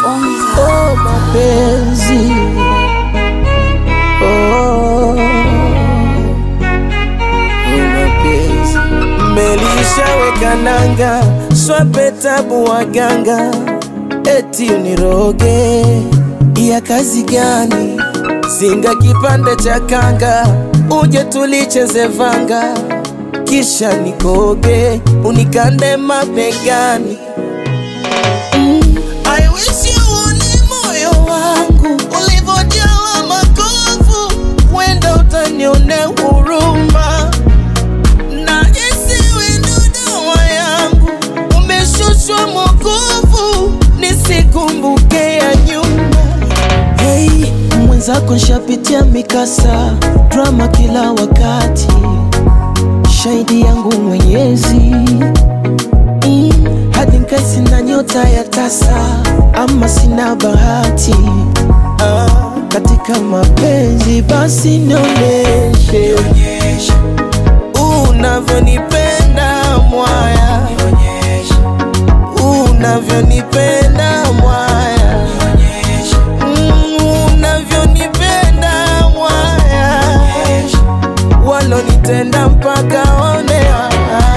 Oh, mapenzi oh, mapenzi melishaweka nanga swape tabu waganga eti uniroge ya kazi gani singa kipande cha kanga uje tulicheze vanga kisha nikoge unikande mabegani I wish you uone moyo wangu ulivyojawa makovu, wenda utanione huruma na isiwe ndo dawa yangu, umeshushwa mwokovu, nisikumbuke ya nyuma. Hey, mwenzako nshapitia mikasa, drama kila wakati, shahidi yangu Mwenyezi mm, hadi nkai sina nyota ya tasa ama sina bahati ah, katika mapenzi basi nionyeshe unavyonipenda mwaya unavyonipenda mwaya Mm, unavyonipenda mwaya walonitenda mpaka onea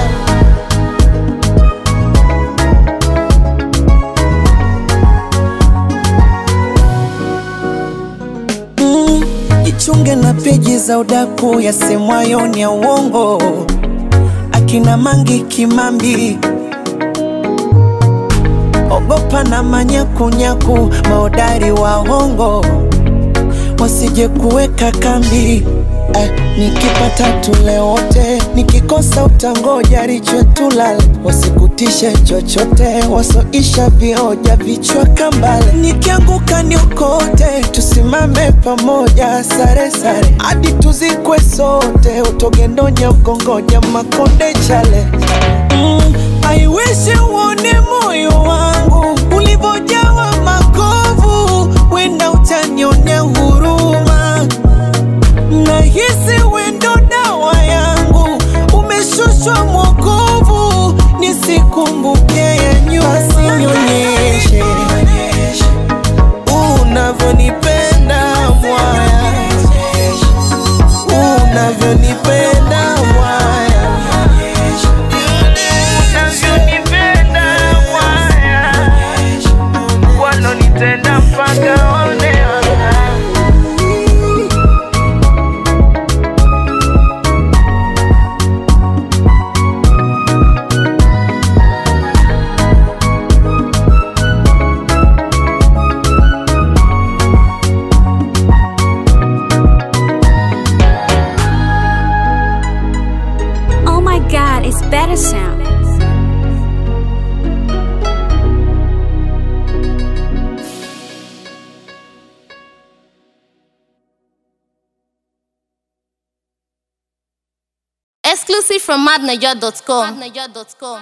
Mm, jichunge na peji za udaku yasemwayo ni ya uongo, akina Mangi Kimambi, ogopa na manyakunyaku, maodari wa hongo wasije kuweka kambi. Eh, nikipata tule wote, nikikosa utangoja riche tulale, wasikutishe chochote, wasoisha vioja vichwa kambale. Nikianguka niokote, tusimame pamoja, sare sare hadi tuzikwe sote, utogendonya mkongoja makonde chale mm, I wish uone moyo wangu ulivyojawa makovu, wenda utanionea huruma nahisi wendo dawa yangu umeshushwa mwokovu, nisikumbuke ya nyuma, sinyonyeshe unavyonipenda mwaya, unavyonipenda mwaya, unavyonipenda mwaya, walonitenda mpaka onea Oh my god, it's better sound. Exclusive from madniger.com.